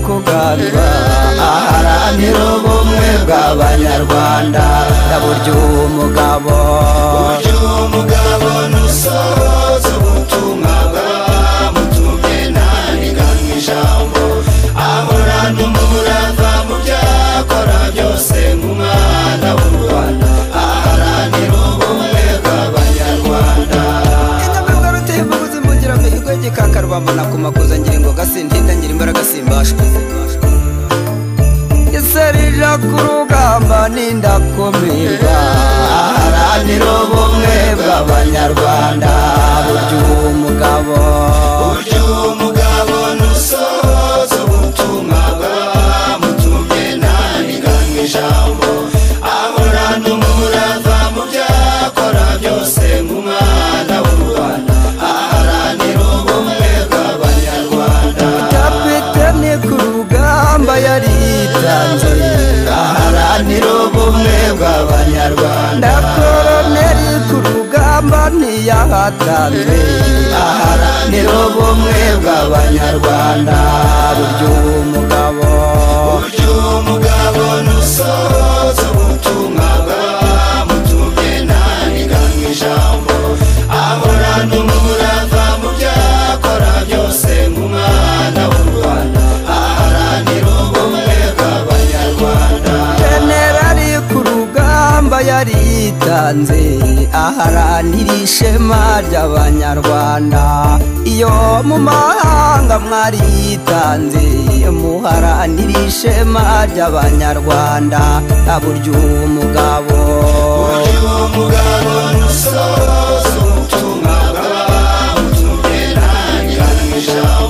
kuganura aharanira ubumwe bw'abanyarwanda yaburyo umugabo uburyo umugabo ntusohoza ubutumwa bwamutumye ntaniganywe ijambo ahorana umurava mu byakora byose nk'umwana w'u rwanda aharanira ubumwe bw'abanyarwanda inyamuruga rutemba kuzimugira mihigo gikakarwamo nakumakuza ngiringo gasindinda ngira imbaraga simbashwe iserija ku rugamba n'indakumirwa aharanira ubumwe bw'abanyarwanda buryo umugabo uburyo umugabo ntusohoza ubutumwa bwamutumye ntaniganywe ijambo ahorana umurava mu byakora byose nk'umwana w'u rwanda aharanira ubumwe bw'abanyarwanda kapitene ku rugamba yaritanze aharanira ubumwe bw'abanyarwanda na koroneri ku rugamba ntiyahatanze aharanira ubumwe bw'abanyarwanda buryo umugabo uburyo umugabo ntusohoza ubutumwa bwamutumye ntaniganywe ijambo ahorana umurava mu byakora byose nk'umwana w'u rwanda aharanira ubumwe bw'abanyarwanda generali ku rugamba yaritanze aharanira ishema ry'abanyarwanda iyo mu mahanga mwaritanze muharanira ishema ry'abanyarwanda aburyo umugabo uburyo umugabo ntusohoza ubutumwa bwamutumye ntaniganywe ijambo